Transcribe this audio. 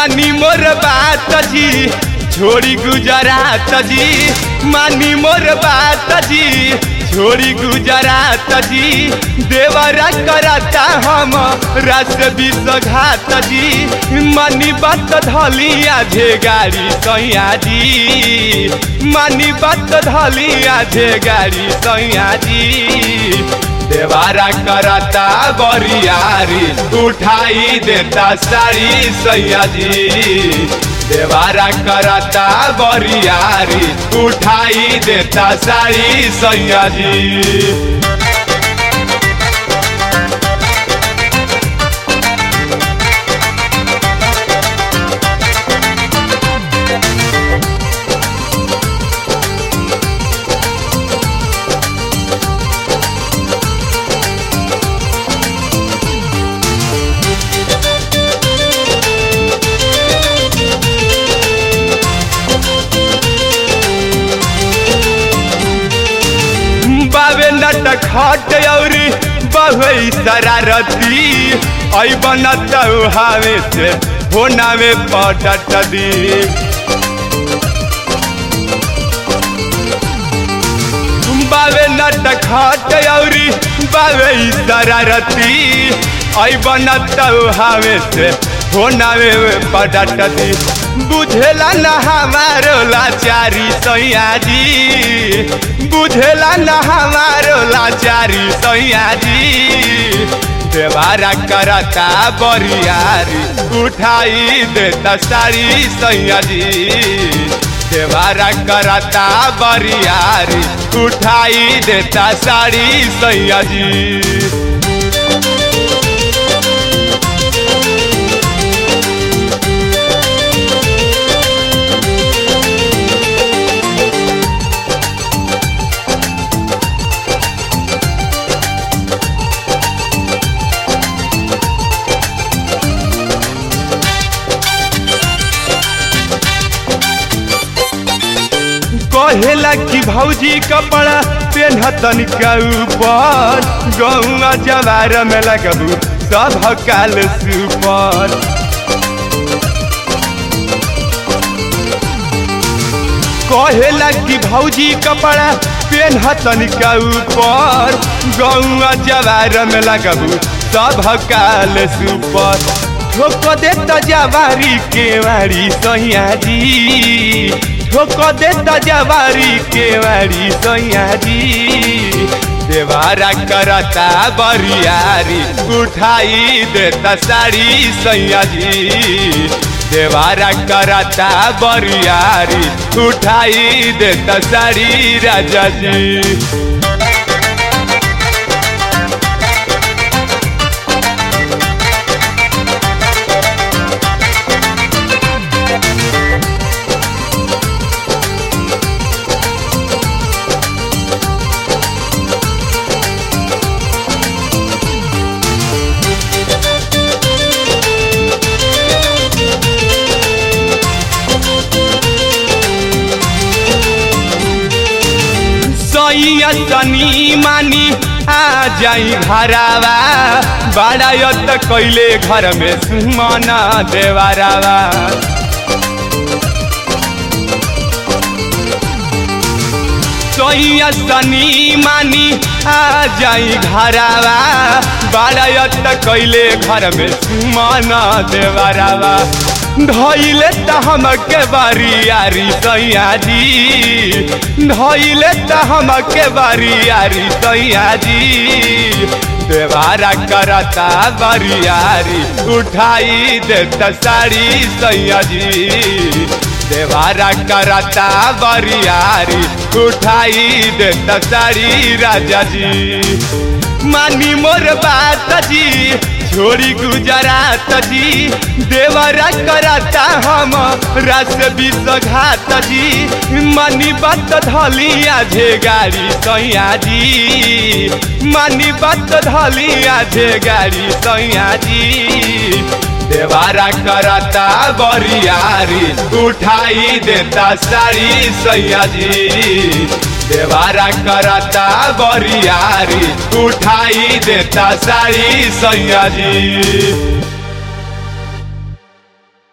मानी मोर बात जी छोड़ी गुजरात जी मानी मोर बात जी छोड़ी गुजरात जी देवरा करता हम रस विषघात जी मानी बात धलिया झे गाड़ी सैया जी मानी बात धलिया झे गाड़ी सैया जी देवारा करता बरियारी उठाई देता साड़ी सैया जी देवारा करता बरियारी उठाई देता साड़ी सैया जी बाबे नट खट औरी बहुई शरारती ऐ बनत हावे से होनावे पटट दी बाबे नट खट औरी बाबे शरारती ऐ बनत हावे से होनावे पटट दी बुझेला न हमारो लाचारी सैया जी बुझेला न हमारो लाचारी सैया जी देवारा करता बरियारी उठाई देता सारी सैया जी देवारा करता बरियारी उठाई देता सारी सैया जी कहेला कि भौजी कपड़ा पेन्हतन के ऊपर गौआ जवार में लगबू सब काल सुपर कहेला कि भौजी कपड़ा पेन्हतन के ऊपर गौआ जवार में लगबू सब काल सुपर ठोक देता जवारी केवारी सैया जी ठोक देता जवारी केवारी सैया जी देवारा करता बरियारी उठाई देता साड़ी सैया जी देवारा करता बरियारी उठाई देता साड़ी राजा जी सैया तनी मानी आ जाई घरावा बड़ा त कैले घर में सुमना देवारावा सैया तनी मानी आ जाई घरावा बड़ा त कैले घर में सुमना देवारावा धैले त हमके बारियारी सैया जी धैले त हमके बारियारी सैया जी देवारा करता बरियारी उठाई देता साड़ी सैया जी देवारा करता बरियारी उठाई देता साड़ी राजा जी मानी मोर बात जी छोड़ी गुजरात जी देवरा करता हम रस विषघात जी मनी बात धलिया झे गाड़ी सैया जी मनी बात धलिया झे गाड़ी सैया जी देवारा करता बरियारी उठाई देता साड़ी सैया जी देवारा करता बरियारी उठाई देता साड़ी सैया जी